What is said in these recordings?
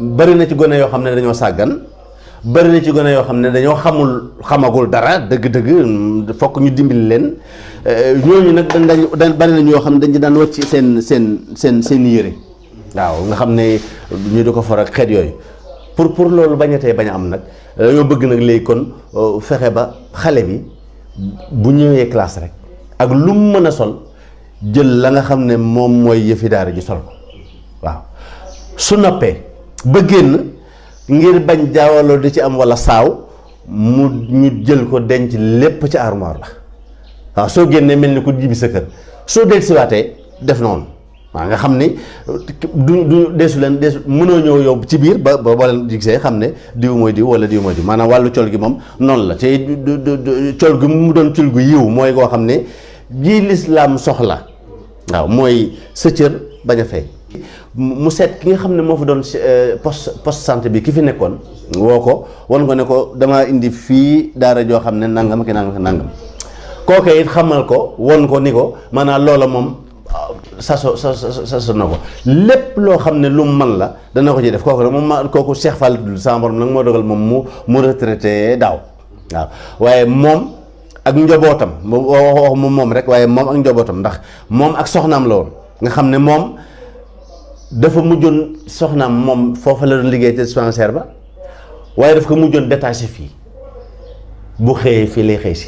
bari na ci gone yoo xam ne dañoo sàggan bari na ci gone yoo xam ne dañoo xamul xamagul dara dëgg-dëgg fokk ñu dimbali leen ñooñu nag dañ dañ bari na ñoo xam ne dañ daan wàcc seen seen seen seen yére waaw nga xam ne ñu di ko for ak xeet yooyu pour pour loolu bañatee bañ a am nag dañoo bëgg nag léegi kon fexe ba xale bi bu ñëwee classe rek ak lu mu mën a sol jël la nga xam ne moom mooy yëfi daara ji sol ko waaw su noppee ba génn ngir bañ jaawaloo di ci am walla saaw mu ñu jël ko denc lépp ci armoire la waaw soo génnee mel ni ku jibi sa kër soo dellusiwaatee def noonu waaw nga xam ni du du deesu leen deesu mënoo ñëw yow ci biir ba ba boo leen gisee xam ne diw mooy diw wala diw mooy diw maanaam wàllu col gi moom noonu la te col gi mu doon col gu yiw mooy koo xam ne jii lislaam soxla waaw mooy sa cër bañ a fay mu seet ki nga xam ne moo fa doon poste poste santé bi ki fi nekkoon woo ko wan ko ne ko dama indi fii daara joo xam ne nangam ki nangam ki nangam kooke it xamal ko won ko ni ko maanaam loola moom saso saso na ko lépp loo xam ne lu mu man la dana ko ci def kooku nag moom ma kooku Cheikh Fall dul sama borom nag moo dogal moom mu mu retraité daaw waaw waaye moom ak njobootam wax wax moom moom rek waaye moom ak njobootam ndax moom ak soxnaam la woon nga xam ne moom dafa mujjoon soxnaam moom foofa la doon liggéey te dispensaire ba waaye daf ko mujjoon détaché fii bu xëyee fii lay xëy si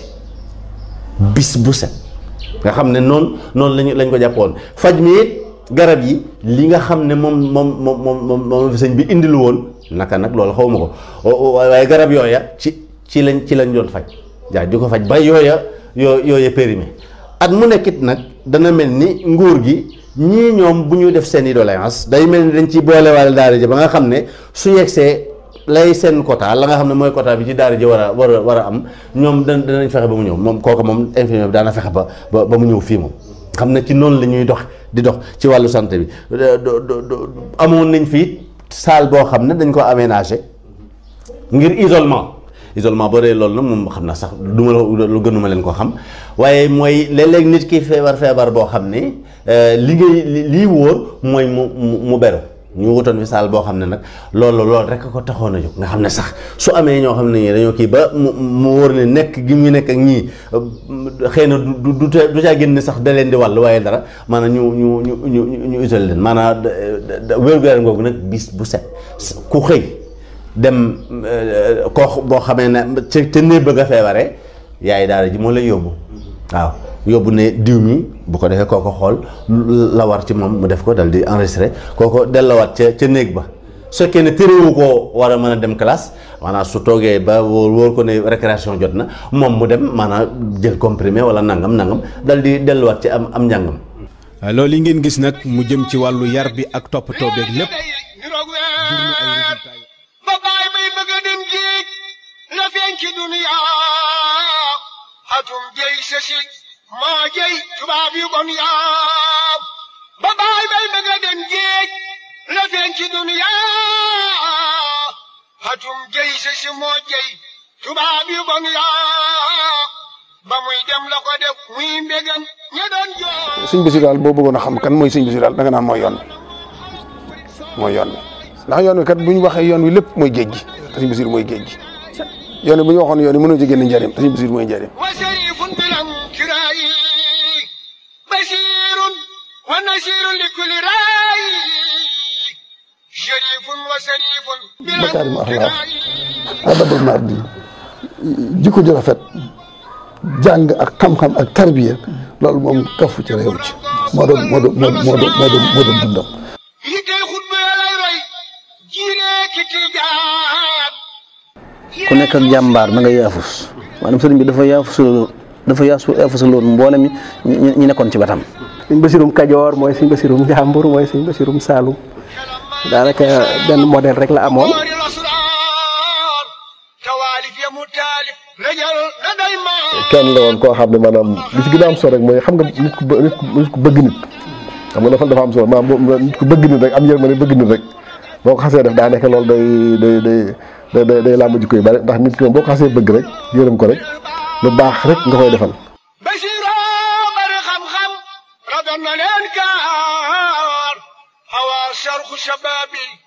bis bu set nga xam ne noonu noonu lañu lañ ko jàppoon faj mi it garab yi li nga xam ne moom moom moom moom moom fi sëñ bi indilu woon naka nag loolu xaw ma ko waaye garab yooya ci ci lañ ci lañ doon faj jaay di ko faj ba yooya yoo yooya périmé at mu nekkit nag dana mel ni nguur gi ñii ñoom bu ñu def seen i doléance day mel ni dañ ci boolewaale daara ji ba nga xam ne su yegsee lay seen quota la nga xam ne mooy quota bi ci daara ji war a war a war a am ñoom da danañ fexe ba mu ñëw moom kooku moom infirmier bi daana fexe ba ba ba mu ñëw fii moom xam ne ci noonu la ñuy dox di dox ci wàllu santé bi amoon nañ fii salle boo xam ne dañ ko aménagé ngir isolement isolement boo dee loolu nag moom xam naa sax du ma lu gënuma leen ko xam waaye mooy léeg-léeg nit ki feebar feebar boo xam ne li ngay lii wóor mooy mu mu beru ñu wutoon fi saal boo xam ne nag loolu loolu rek ko taxoon a jóg nga xam ne sax su amee ñoo xam ne ñii dañoo kii ba mu mu wóor ne nekk gi mu nekk ak ñii xëy na du du du caa génn sax da leen di wàll waaye dara maanaam ñu ñu ñu ñu ñu isolé leen maanaam wér-gu-yaram googu nag bis bu set ku xëy dem koo boo xamee ne ca ca néeg bëgg a feebaree yaay daara ji moo lay yóbbu waaw. yóbbu ne diw mi bu ko defee kooko xool la war ci moom mu def ko dal di enregistré kooko dellawaat ca ca néeg ba su fekkee ne téréwu koo war a mën a dem classe maanaam su toogee ba wóor wóor ko ne récréation jot na moom mu dem maanaam jël comprimé wala nangam nangam dal di delluwaat ci am am njàngam. loolu yi ngeen gis nag mu jëm ci wàllu yar bi ak toppatoo beeg lépp jur na ay résultats ba baay bay bëgg a dem géej la feeñ ci duniya atum jëy sësi maa jëy tubaab yu bon yaa ba baay bay bëgg a dem géej la feeñ ci duniya atum jëy sa si moo jëy tubaab yu bon yaa ba muy dem la ko def muy mbégam ña doon joo sëñ Bassirou daal boo bëggoon a xam kan mooy sëñ Bassirou daal danga naan mooy yoon wi mooy yoon wi ndax yoon wi kat bu ñu waxee yoon wi lépp mooy géej gi te sëñ Bassirou mooy géej gi yoon wi bu ñu waxoon yoon wi mënoo ci génn njëriñ te sëñ Bassirou mooy njëriñ وشريف بالانكراء بشير ونشير لكل راي شريف وشريف مكارم أخلاق. بالانكراء adabul mardi jikko ju rafet jàng ak xam-xam ak tarbiya loolu moom kafu ci réew ci moo doon moo doon moo doon moo doon moo doon dundam يتي خطبه لا روي جيري كتي جان ku nekk ak jàmbaar da nga yaafus maanaam sëriñ bi dafa yaafusaloo dafa yaasu yaafusaloon mboolem ñi ñi ñi nekkoon ci batam sëñ basirum kajoor mooy sëñ basirum njàmbur mooy sëñ basirum saalum daanaka benn modèle rek la amoon مور الاسرار توالف يا متالف رجل لدى الماء kenn la woon koo xam ne maanaam li ci gën a am solo rek mooy xam nga nit ku bë- nit ku nit ku bëgg nit xam nga dafa dafa am solo maanaam boo- nit ku bëgg nit rek am yërmande bëgg nit rek boo ko xasee def daa nekk loolu day day day day day day làmb jikko yu bari ndax nit ki moom boo ko xasee bëgg rek yërëm ko rek lu baax rek nga koy defal. بشيرا بر خم خم ردنا الانكار هوى شرخ شبابي